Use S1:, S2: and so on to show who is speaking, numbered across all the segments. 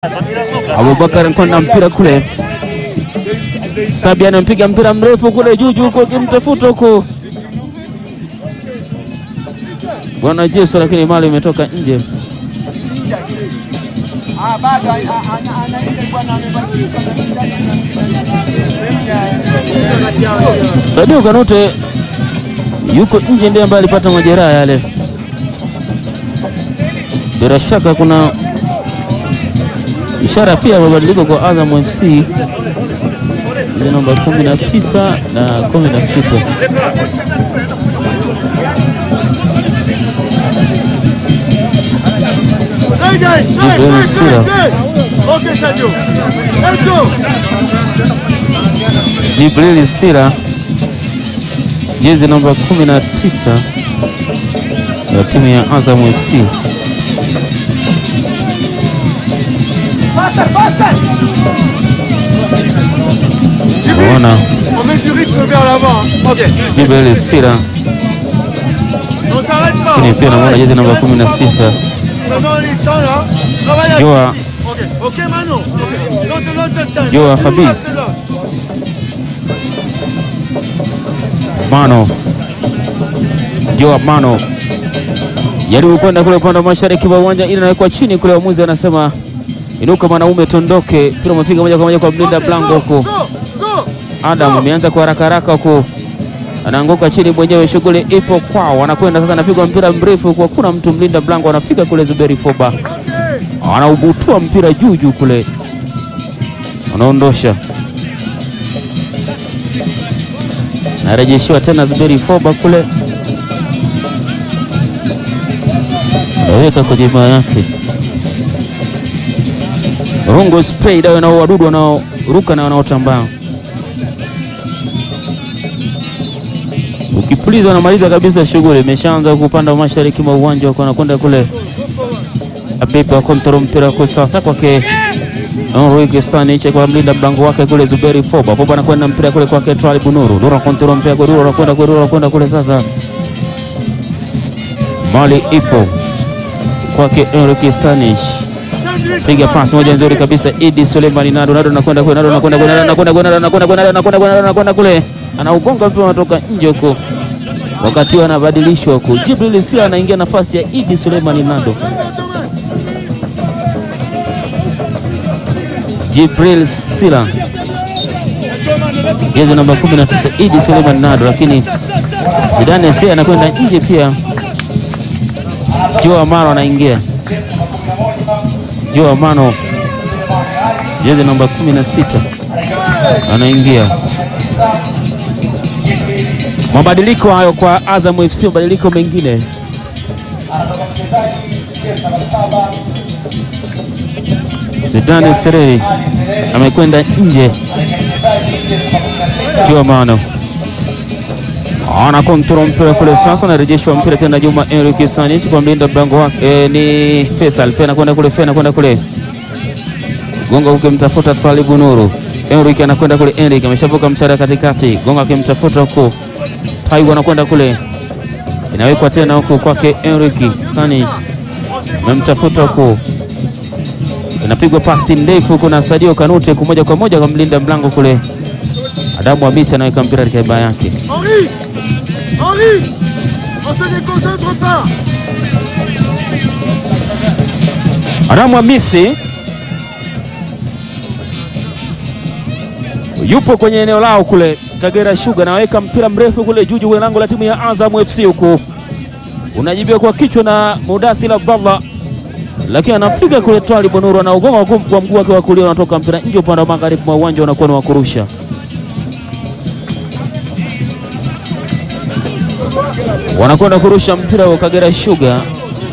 S1: Abubakar Nkonda mpira kule, Sabi anampiga mpira mrefu kule juu juu huko akimtafuta huko bwana Jesu, lakini mali imetoka nje. Sadio Kanute yuko nje, ndiye ambaye alipata majeraha yale. Bila shaka kuna ishara pia ya mabadiliko kwa Azam FC ile namba 19 na 16. Jibril Sila Jibril Sila jezi namba 19 ya timu ya Azam FC. Unaona
S2: On met du rythme vers l'avant. hein. Ok.
S1: Jibril Sila
S2: On s'arrête pas.
S1: lakini pia namuona jezi namba 16
S2: Pendant les temps là. Travaille à
S1: Joa
S2: Ok. Ok Manon. Ok. L'autre, l'autre, l'autre.
S1: Joa
S2: L'autre,
S1: Khabis.
S2: l'autre.
S1: Mano Joab Mano jaribu kwenda kule upande wa mashariki wa uwanja ili nawekwa chini kule, waamuzi wanasema inuka mwanaume, tondoke. Mpira umefika moja kwa moja kwa mlinda mlango huko.
S2: Go, go.
S1: Adam ameanza kwa haraka haraka huko, anaanguka chini mwenyewe, shughuli ipo kwao. Anakwenda sasa, anapigwa mpira mrefu kwa kuna mtu, mlinda mlango anafika kule, Zuberi Foba anaubutua mpira juu juu kule, anaondosha narejeshiwa tena Zuberi Foba kule, anaweka kwenye maa yake rungu spray dawa na wadudu wanaoruka na wanaotambaa. Ukipuliza unamaliza kabisa shughuli, imeshaanza kupanda mashariki mwa uwanja wako, anakwenda kule Abiba kontrol mpira kwa sasa kwake Enrique Staniche kwa mlinda mlango wake kule Zuberi Foba. Foba anakwenda mpira kule kwake Twali Bunuru. Dura kontrol mpira kwa Dura anakwenda kwa Dura anakwenda kule sasa. Mali ipo kwake Enrique Staniche. Piga pasi moja nzuri kabisa Idi Suleiman Nado Nado anakwenda kule Nado anakwenda kule Nado anakwenda kule Nado anakwenda kule Nado anakwenda kule Nado anakwenda kule. Anaugonga mpira unatoka nje huko. Wakati huo anabadilishwa huko. Jibril Sila anaingia nafasi ya Idi Suleiman Nado. Jibril Sila jezi namba 19 Idi Suleiman Nado, lakini Zidane Sea anakwenda nje pia. Joe Amaro anaingia, Joe Amano jezi namba 16 anaingia. Mabadiliko hayo kwa Azam FC, mabadiliko mengine Zidane Sereri amekwenda nje. Kiwamano ana kontrol mpira kule sasa, anarejeshwa mpira tena Juma Enrique Sanich kwa mlinda mlango wake e, ni Faisal Fena kwenda kule, Fena kwenda kule, Gonga ukimtafuta Twalibu Nuru. Enrique anakwenda kule, Enrique ameshavuka mstari katikati, Gonga akimtafuta huko, Taiwo anakwenda kule, inawekwa tena huko kwake Enrique Sanich, amemtafuta huko inapigwa pasi ndefu kuna Sadio Kanute kumoja kwa moja kwa mlinda mlango kule. Adamu Hamisi anaweka mpira katika baa yake.
S2: Henri. Henri. On se déconcentre pas.
S1: Adamu Hamisi yupo kwenye eneo lao kule Kagera Sugar, anaweka mpira mrefu kule juu juu kwenye lango la timu ya Azam FC huku unajibiwa kwa kichwa na Mudathir Abdallah lakini anafika kule Twali Bonuru anaugonga kwa mguu wake wa kulia, unatoka mpira nje upande wa magharibi mwa uwanja, unakuwa ni wa kurusha. Wanakwenda kurusha mpira wa Kagera Sugar,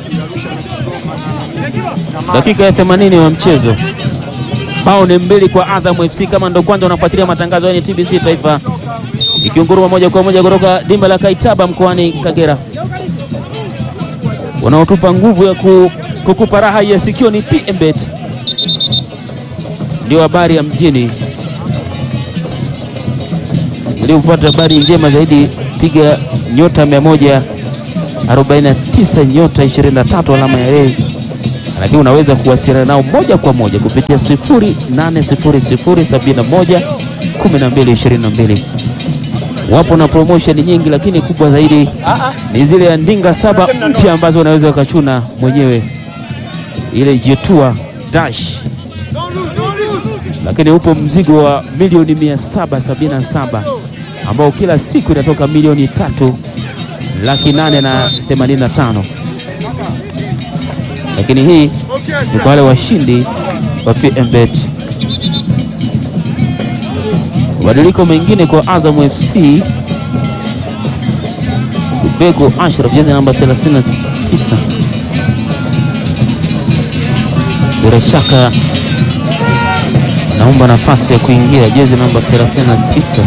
S1: dakika ya 80 wa mchezo. Bao ni mbili kwa Azam FC. Kama ndo kwanza unafuatilia matangazo ya TBC Taifa, ikiunguruma moja kwa moja kutoka dimba la Kaitaba mkoani Kagera, wanaotupa nguvu ya ku kukupa raha ya sikio ni PMBet, ndio habari ya mjini. Ili upate habari njema zaidi, piga nyota 149 nyota 23 alama ya reli lakini unaweza kuwasiliana nao moja kwa moja kupitia 0800711222. Wapo na promotion nyingi, lakini kubwa zaidi ni zile ya ndinga saba mpya ambazo unaweza ukachuna mwenyewe ile Jetua Dash,
S2: Don't lose, don't lose.
S1: lakini upo mzigo wa milioni 777 ambao kila siku inatoka milioni tatu laki nane na themanini na tano lakini hii
S2: Okay,
S1: ni kwa wale washindi wa PMBet. Mabadiliko mengine kwa Azam FC, Bego Ashraf jezi namba 39, bila shaka naomba nafasi ya kuingia jezi namba 39,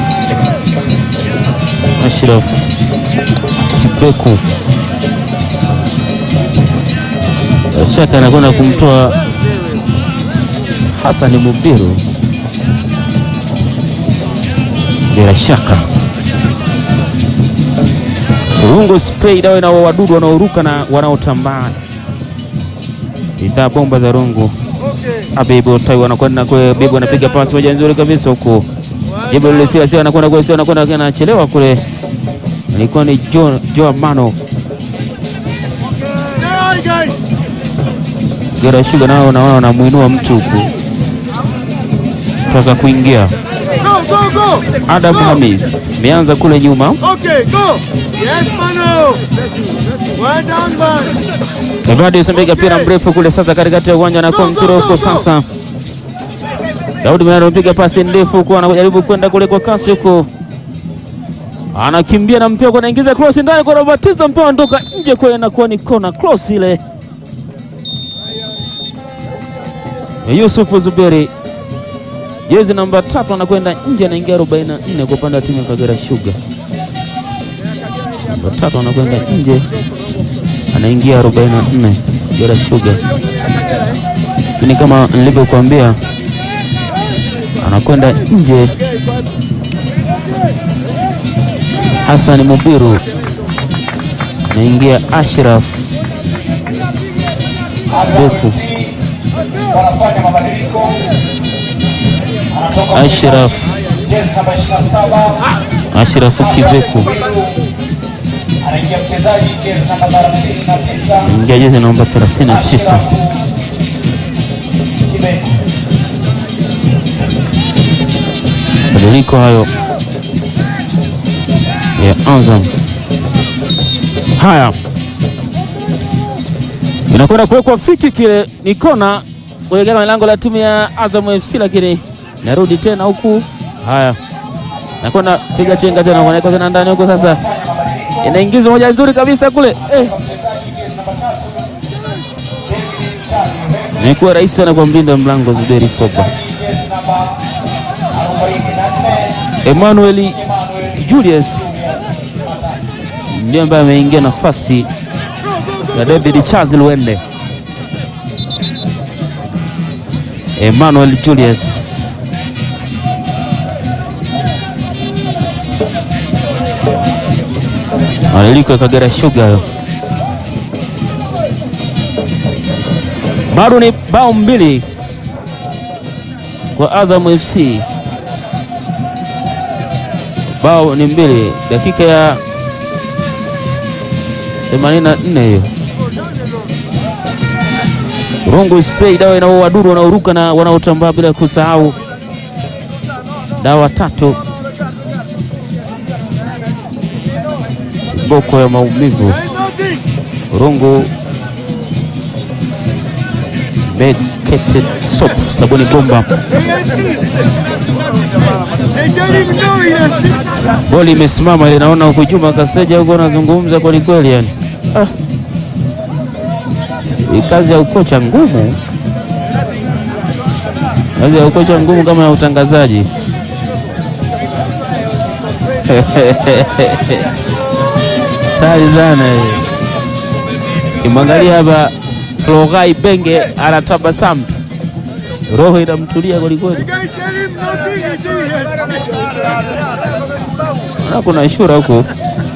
S1: Ashraf Kibeku bila shaka anakwenda kumtoa Hassan Mubiru, bila shaka Rungu spray dawa na wadudu wanaoruka na wanaotambaa, bidhaa bomba za Rungu.
S2: okay.
S1: Abibu Tai wanakwenda kule, Bibu anapiga pasi moja nzuri kabisa huku Jibu lilisia sio anakwenda kule, sio anakwenda anachelewa kule, ilikuwa ni Jo Jo Mano
S2: Stay high, guys.
S1: Gera Sugar nao naona wanamuinua mtu huku toka kuingia.
S2: Go, go, go.
S1: Adam
S2: Go.
S1: Hamis ameanza kule nyuma,
S2: Okay, go. Yes, Mano. Well done, man.
S1: Evadius amepiga mpira mrefu kule sasa katikati ya uwanja na kontrol huko sasa. Daudi Mayaro amepiga pasi ndefu huko, anajaribu kwenda kule kwa kasi huko, anakimbia na mpira kwa anaingiza cross ndani kwa Batiza, mpira unatoka nje kwa inakuwa ni kona cross ile. Yusufu Zuberi jezi namba tatu anakwenda nje, anaingia 44 kwa upande wa timu ya Kagera Sugar. Namba tatu anakwenda nje, anaingia 44 Kagera Sugar, lakini kama nilivyokuambia anakwenda nje. Hassan Mubiru anaingia, Ashraf Beku,
S3: wanafanya mabadiliko. Anatoka
S1: Ashraf
S3: jezi namba 27
S1: Ashraf Kibeku
S3: anaingia mchezaji jezi namba 39
S1: anaingia jezi namba 39.
S3: Kibeku.
S1: Mabadiliko hayo ya Azam. Haya, inakwenda kuwekwa fiki, kile ni kona kuelekea lango la timu ya Azam FC, lakini narudi tena huku. Haya, nakwenda piga chenga tena, wanaweka tena ndani huko. Sasa inaingizwa moja nzuri kabisa kule eh. Imekuwa rahisi sana kwa mlinda mlango Zuberi Foba. Emmanuel Julius ndiye ambaye ameingia nafasi ya David Charles Luende. Emmanuel Julius mabadiliko ya Kagera Sugar hayo. Bado ni bao mbili kwa Azam FC bao ni mbili, dakika ya 84 hiyo. Rungu spray dawa ina wadudu wanaoruka na wanaotambaa, bila kusahau dawa tatu boko ya maumivu.
S2: Ain't nothing.
S1: Rungu medicated soap, sabuni bomba.
S2: They ain't shit. They don't even know he has shit.
S1: Boli imesimama ile, naona huko Juma Kaseja huko anazungumza kweli kweli, yani ah. Hii kazi ya ukocha ngumu, kazi ya ukocha ngumu kama ya utangazaji tari sana hii. Kimwangalia hapa Flogai Benge anatabasamu, roho inamtulia kweli kweli.
S2: The guy tell him nothing. He say he has
S1: Na kuna shura huko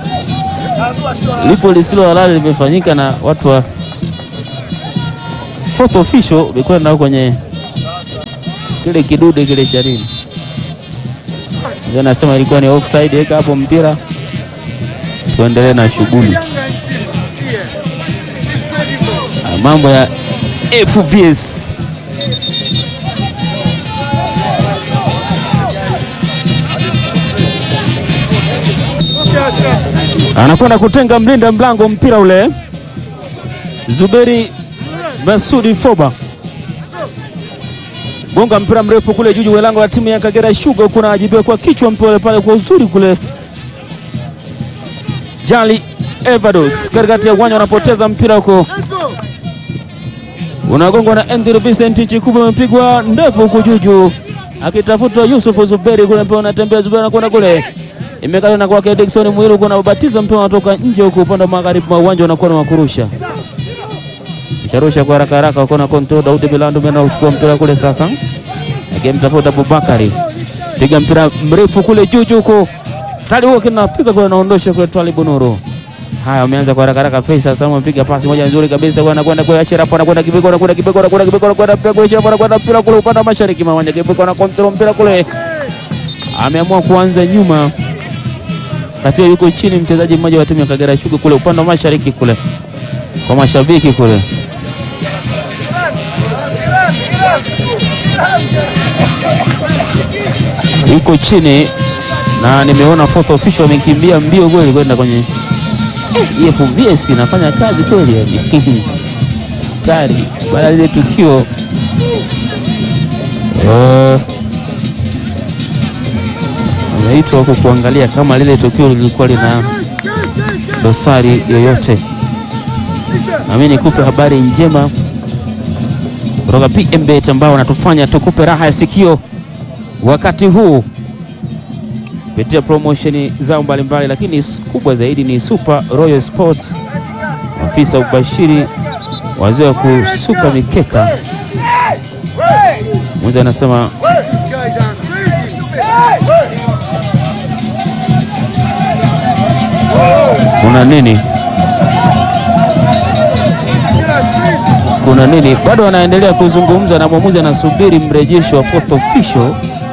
S1: lipo lisilo halali limefanyika na watu wa fourth official ulikwenda kwenye kile kidude kile cha nini, ndio nasema ilikuwa ni offside. Weka hapo mpira tuendelee na shughuli.
S2: Yanga nchini. Here. Incredible.
S1: Ah, mambo ya FBS
S2: Okay, acha.
S1: anakwenda kutenga mlinda mlango mpira ule, Zuberi Masudi Foba gonga mpira mrefu kule juju wa lango la timu ya Kagera Sugar, kuna ajibiwa kwa kichwa mpira pale kwa uzuri kule. Jali Evados katikati ya uwanja wanapoteza mpira huko,
S2: Let's go.
S1: unagongwa na Andrew Vincent Chikuva, amepigwa ndefu huku juju akitafuta Yusuf Zuberi kule, mpira unatembea, Zuberi anakwenda kule, imekata na kwake Dickson Mwiru, kuna ubatiza mpira unatoka nje huku upande wa magharibi mwa uwanja, unakuwa na wakurusha Sharusha kwa haraka haraka, wako na control. Daudi Milando mena uchukua mpira kule sasa, akimtafuta Abubakari, piga mpira mrefu kule juu juu huko, tali huo kinafika kule, naondosha kule Twalibu Nuru. Haya, wameanza kwa haraka haraka. Faisal Salum amepiga pasi moja nzuri kabisa, kwa anakwenda kwa Ashraf, anakwenda Kibeko, anakwenda Kibeko, anakwenda Kibeko, anakwenda mpira kule Ashraf, anakwenda mpira kule upande wa mashariki mwa uwanja. Kibeko na control mpira kule, ameamua kuanza nyuma katika, yuko chini mchezaji mmoja wa timu ya Kagera Sugar kule upande wa mashariki kule, kwa mashabiki kule yuko chini na nimeona fourth official amekimbia mbio kweli kwenda kwenye eh, FBS inafanya kazi kweli yani. Tari baada ya lile tukio eh, ameitwa huku kuangalia kama lile tukio lilikuwa lina dosari yoyote. Nami nikupe habari njema kutoka PMBet ambao wanatufanya tukupe raha ya sikio wakati huu kupitia promotion zao mbalimbali, lakini kubwa zaidi ni Super Royal Sports, afisa ubashiri wazee wa kusuka mikeka. Mmoja anasema
S2: These guys are crazy.
S1: kuna nini,
S2: They are crazy.
S1: kuna nini? Bado wanaendelea kuzungumza na mwamuzi anasubiri mrejesho wa fourth official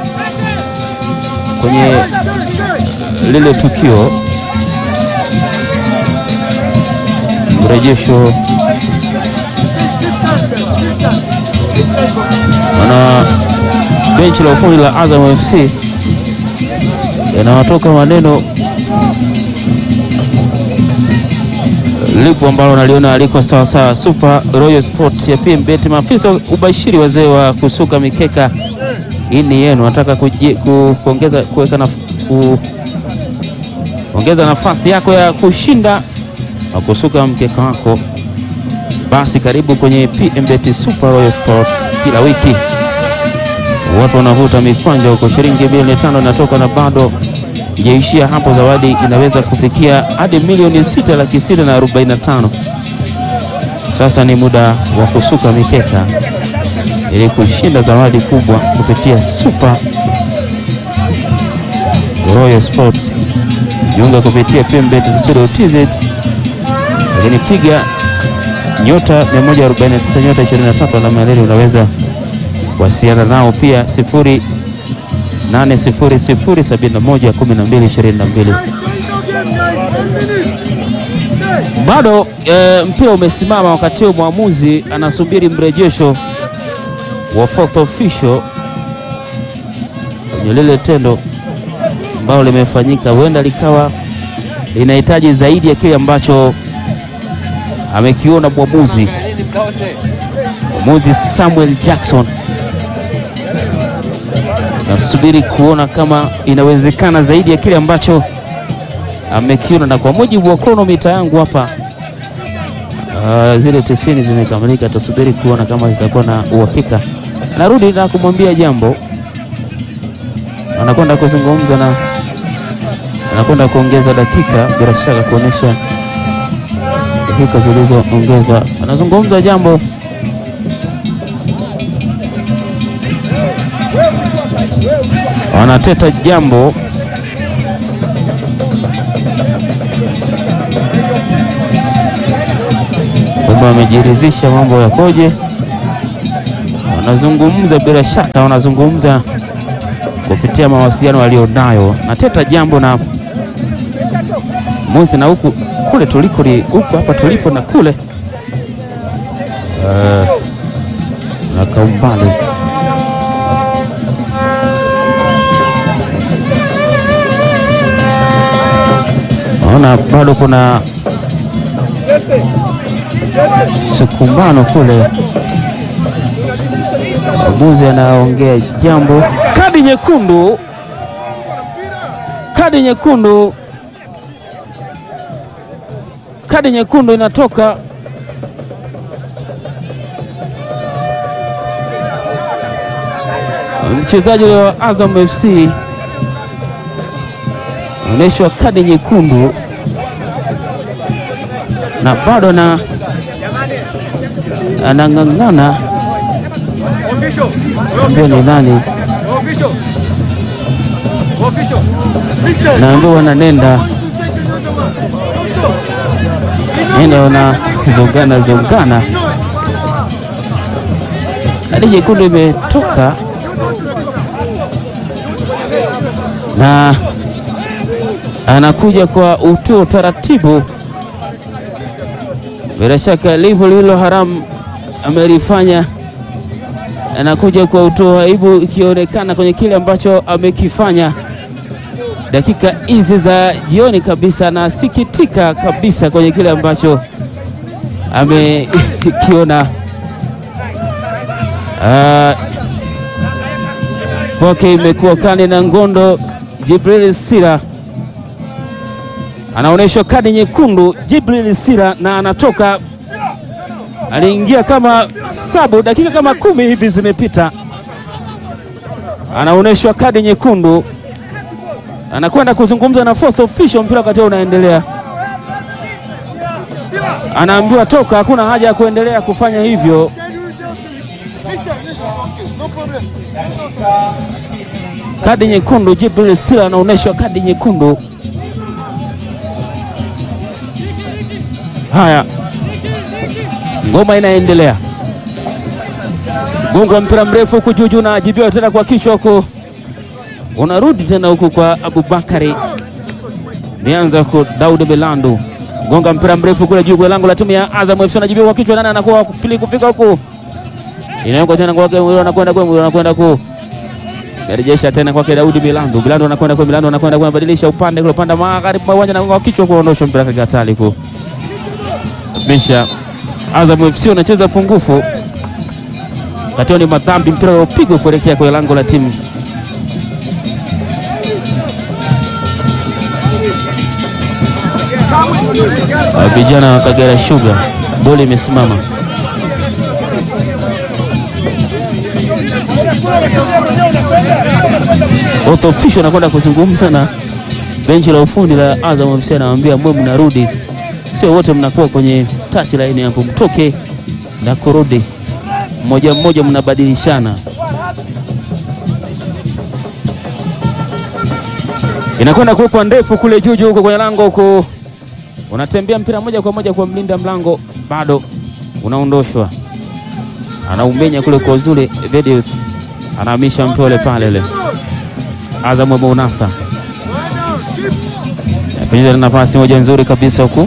S1: kwenye lile tukio, mrejesho wana benchi la ufundi la Azam FC yanawatoka maneno lipo ambalo naliona aliko sawa sawa. Super Royal Sport ya PMBet, maafisa ubashiri, wazee wa kusuka mikeka, hii ni yenu. Nataka kuji- ku- kuongeza kuweka na ku, ongeza nafasi yako ya kushinda wa kusuka mkeka wako, basi karibu kwenye PMBet Super Royal Sports kila wiki watu wanavuta mikwanja huko, shilingi milioni tano inatoka na bado ijaishia hapo. Zawadi inaweza kufikia hadi milioni sita laki sita na arobaini na tano. Sasa ni muda wa kusuka mikeka ili kushinda zawadi kubwa kupitia Super Royal Sports. Jiunga kupitia pmbet.co.tz, lakini piga nyota 149 nyota 23 alama ya reli unaweza kuwasiliana nao pia 0800711222. Bado e, mpira umesimama wakati huo mwamuzi anasubiri mrejesho wa fourth official kwenye lile tendo ambalo limefanyika, huenda likawa linahitaji zaidi ya kile ambacho amekiona mwamuzi mwamuzi Samuel Jackson. Nasubiri kuona kama inawezekana zaidi ya kile ambacho amekiona, na kwa mujibu wa kronomita yangu hapa uh, zile tisini zimekamilika. Tusubiri kuona kama zitakuwa na uhakika. Narudi na kumwambia jambo, anakwenda kuzungumza na anakwenda kuongeza dakika, bila shaka kuonyesha dakika zilizoongezwa. Anazungumza jambo wanateta jambo kwamba amejiridhisha mambo yakoje, wanazungumza, bila shaka wanazungumza kupitia mawasiliano walionayo na Teta Jambo na Musi na huku kule tuliko li- huku hapa tulipo na kule Eh, na kaumbali naona bado kuna sukumbano kule. Mwamuzi anaongea jambo. Kadi nyekundu, kadi nyekundu, kadi nyekundu inatoka mchezaji wa Azam FC anaonyeshwa kadi nyekundu na bado na anang'ang'ana
S2: Official.
S1: ambio ni nani,
S2: Official. Official. Mister.
S1: naambiwa wananenda nenda wanazongana zongana. Kadi nyekundu imetoka na anakuja kwa utu taratibu. Bila shaka livu lililo haramu amelifanya, anakuja kwa utu aibu, ikionekana kwenye kile ambacho amekifanya dakika hizi za jioni kabisa. Anasikitika kabisa kwenye kile ambacho amekiona. Ah, kwake imekuwa kani na ngondo. Jibril Sira anaonyeshwa kadi nyekundu, Jibril Sira, na anatoka. Aliingia kama sabu, dakika kama kumi hivi zimepita, anaonyeshwa kadi nyekundu, anakwenda kuzungumza na fourth official, mpira wakati huo unaendelea, anaambiwa toka, hakuna haja ya kuendelea kufanya hivyo.
S2: Mister. No problem.
S1: Kadi nyekundu, Jibril Sila anaonyeshwa kadi nyekundu. Haya, ngoma inaendelea, gongo wa mpira mrefu huku juu juu, na ajibiwa tena kwa kichwa huku, unarudi tena huku kwa Abubakari, nianza huku Daudi Belandu, gonga mpira mrefu kule juu kwa lango la timu ya Azam FC, anajibiwa kwa kichwa, nani anakuwa wa pili kufika huku, inawekwa tena kwake, anakwenda kwa anakwenda ku Narejesha tena kwake Daudi Milandu. Milandu anakwenda kwa Milandu anakwenda kwa badilisha upande kule upande magharibi mwa uwanja na kwa kichwa kuondosha mpira katika hatari ku. Bisha Azam FC unacheza pungufu. Katio ni madhambi mpira upigwa kuelekea kwa lango la timu. Ah, Vijana wa Kagera Sugar. Boli imesimama. Fourth official anakwenda kuzungumza na benchi la ufundi la Azam FC, anawaambia mwe mnarudi, sio wote mnakuwa kwenye touch line hapo, mtoke na kurudi mmoja mmoja, mnabadilishana. Inakwenda kuwekwa ndefu kule juu juu huko kwenye lango huko, unatembea mpira moja kwa moja kwa mlinda mlango, bado unaondoshwa, anaumenya kule kwa uzuri. Vedius anahamisha mpole pale ile Azam wameunasa penyeza nafasi moja nzuri kabisa huku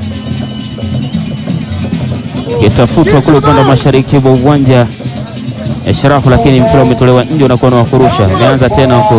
S1: kitafutwa kule upande wa mashariki wa uwanja ya Sharafu, lakini mpira umetolewa nje, unakuwa na wakurusha. Imeanza tena huku.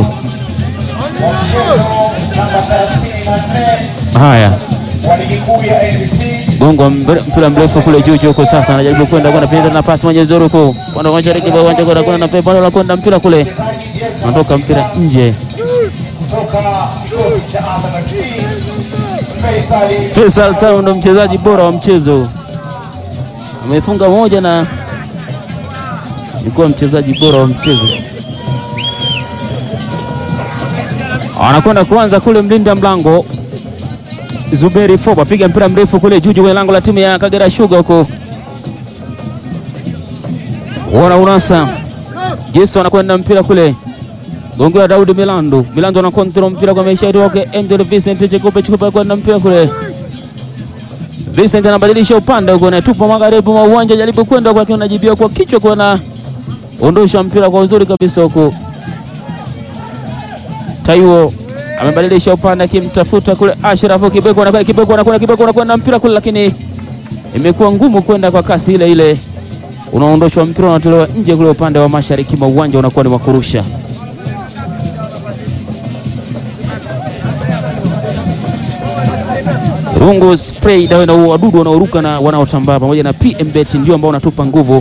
S3: namba 34
S1: Haya,
S3: wa ligi kuu ya NBC
S1: gongo mbre- mpira mrefu kule juu juu huko. Sasa anajaribu kwenda kwenda penyeza nafasi moja nzuri huku upande wa mashariki wa uwanja, kwenda kwenda na pepa la kwenda mpira kule, unatoka mpira nje.
S3: kutoka kikosi cha Azam FC Faisal
S1: Faisal Salum ndo mchezaji bora wa mchezo, amefunga moja na alikuwa mchezaji bora wa mchezo. Anakwenda kuanza kule mlinda mlango Zuberi Foba, piga mpira mrefu kule juu juu kwenye lango la timu ya Kagera Sugar huko, wana unasa Jesu anakwenda mpira kule gongewa Daudi Milandu. Milandu ana kontrol mpira kwa maisha wake Angel Vincent Chekupe Chekupe kwenda mpira kule. Vincent anabadilisha upande huko na tupa magharibi mwa uwanja, jaribu kwenda kwa kiona jibia kwa kichwa kwa na ondosha mpira kwa uzuri kabisa huku. Taiwo amebadilisha upande akimtafuta kule Ashraf Kibeko, anakwenda Kibeko, anakwenda Kibeko, anakwenda mpira kule, lakini imekuwa ngumu kwenda kwa kasi ile ile. Unaondoshwa mpira, unatolewa nje kule upande wa mashariki mwa uwanja, unakuwa ni wa kurusha. Rungu spray dawa na wadudu wanaoruka na wanaotambaa pamoja na PM Bet ndio ambao wanatupa nguvu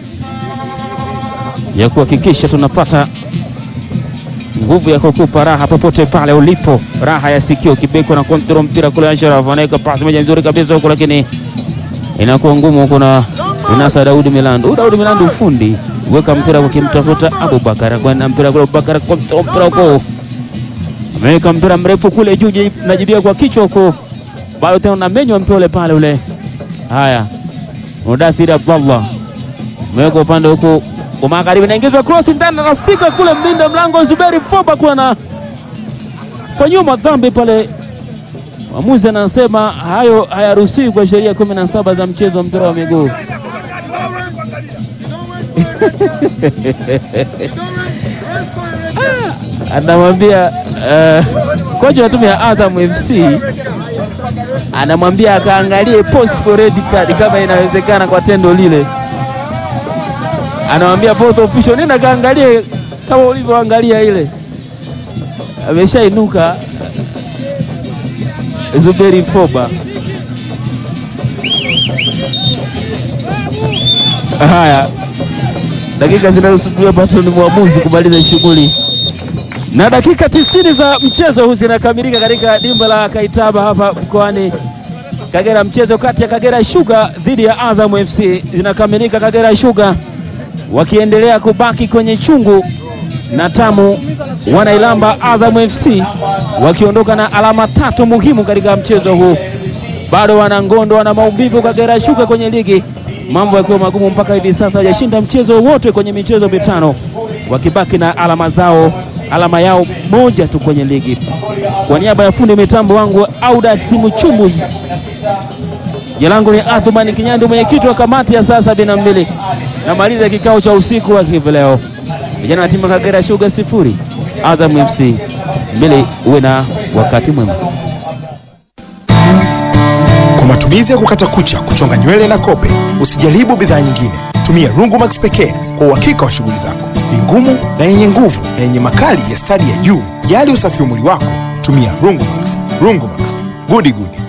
S1: ya kuhakikisha tunapata nguvu ya kukupa raha popote pale ulipo, raha ya sikio. Kibeko na kontrol mpira kule, Ashraf anaweka pasi moja nzuri kabisa huko, lakini inakuwa ngumu. Kuna inasa Daudi Milandu, Daudi Milandu ufundi weka mpira ukimtafuta Abubakar, kwenda mpira kule, Abubakar kontrol mpira huko, ameweka mpira mrefu kule juu, najibia kwa kichwa huko, bado tena unamenywa mpira ule pale ule. Haya, Mudathir Abdallah ameweka upande huko kwa magharibi, naingizwa cross ndani, anafika kule mlinda mlango Zuberi Foba kuwa na fanyiwa madhambi pale. Mwamuzi anasema hayo hayaruhusiwi kwa sheria kumi na saba za mchezo wa mpira wa miguu. Anamwambia uh, kocha wa timu ya Azam FC anamwambia akaangalie possible red card kama inawezekana kwa tendo lile anamwambia both official, nenda kaangalie kama ulivyoangalia ile. Ameshainuka Zuberi Foba. Haya, dakika zinazosubiria bado ni mwamuzi kumaliza shughuli, na dakika tisini za mchezo huu zinakamilika katika dimba la Kaitaba hapa mkoani Kagera. Mchezo kati ya Kagera Sugar dhidi ya Azam FC zinakamilika, Kagera Sugar wakiendelea kubaki kwenye chungu na tamu, wanailamba Azam FC wakiondoka na alama tatu muhimu katika mchezo huu. Bado wana ngondo, wana maumivu Kagera Sugar kwenye ligi, mambo yakiwa magumu mpaka hivi sasa, hajashinda mchezo wote kwenye michezo mitano, wakibaki na alama zao, alama yao moja tu kwenye ligi. Kwa niaba ya fundi mitambo wangu Audax Muchumbuzi, jina langu ni Athumani Kinyandi, mwenyekiti wa kamati ya saa sabini na mbili namaliza kikao cha usiku wa hivi leo. Vijana wa timu Kagera Sugar sifuri Azam FC mbili. Uwe na wakati mwema.
S4: Kwa matumizi ya kukata kucha, kuchonga nywele na kope, usijaribu bidhaa nyingine. Tumia Rungu Max pekee kwa uhakika wa shughuli zako. Ni ngumu na yenye nguvu na yenye makali ya stadi ya juu. Jali usafi wa mwili wako, tumia Rungu Max. Rungu Max, gudi gudi.